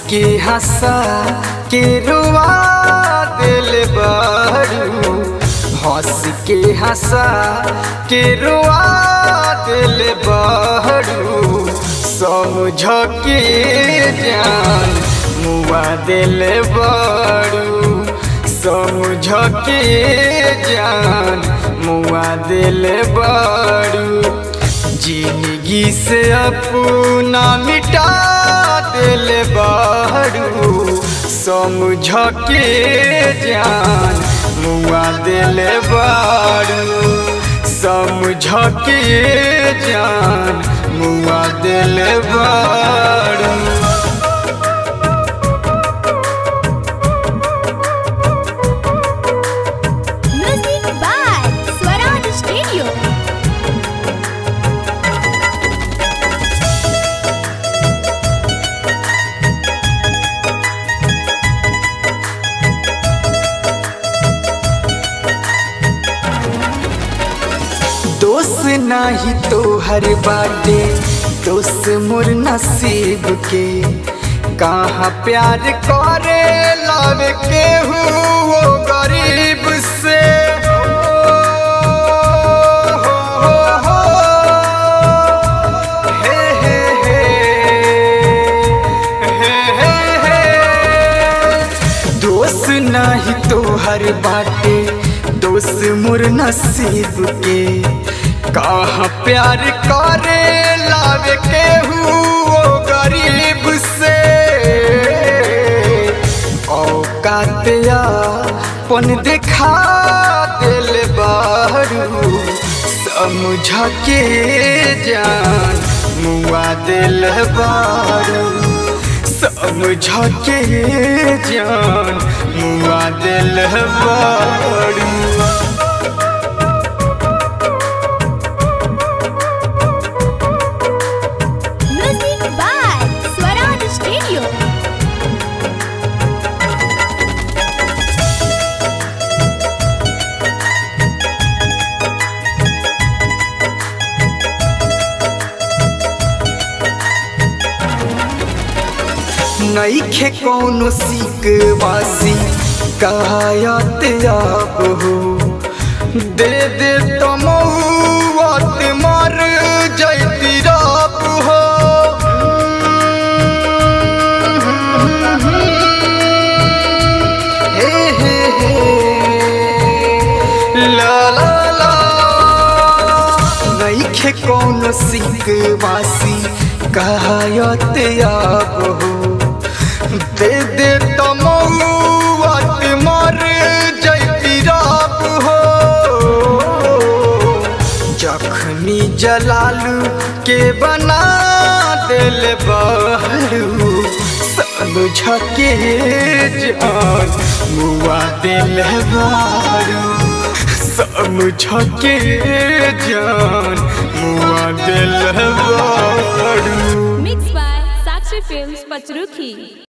के हंसा के रुआ दिल बारू हंस के हंसा के रुआ दिल बारू समझ के जान मुआ दिल बारू समझ के जान मुआ दिल बारू जिंदगी से अपना मिटा दिल बारू समझ के जान मुआ दिल बारू समझ के जान मुआ दिल बारू Music by Swaraj Studio. दोस्त नाही तो हर बाटे दोस्त मोर नसीब के कहाँ प्यार करे लव के वो गरीब से हे हे हे हे हे हे दोस्त नाही तो हर बाटे दोस्त मोर नसीब के कहाँ प्यार करे लावे के वो गरीब से औकातिया पन दिखा दिल बारू समझ के जान मुआ दिल बारू समझ के जान मुआ दिल बारू Music by Swaraj Studio. नईखे कौनो सीक वासी कायत अब हो दे दे तमौत मर जैती रब हो हे हे हे ला ला ला नईखे कौनो सीक वासी कायत अब हो दे दे तमौत मर जैती रब हो जखनी जलालू के बना दिल बहरू समझ के जान मुआ दिल बारू समझ के जान मुआ दिल बारू Mixed by Sakshi Films Pachruki.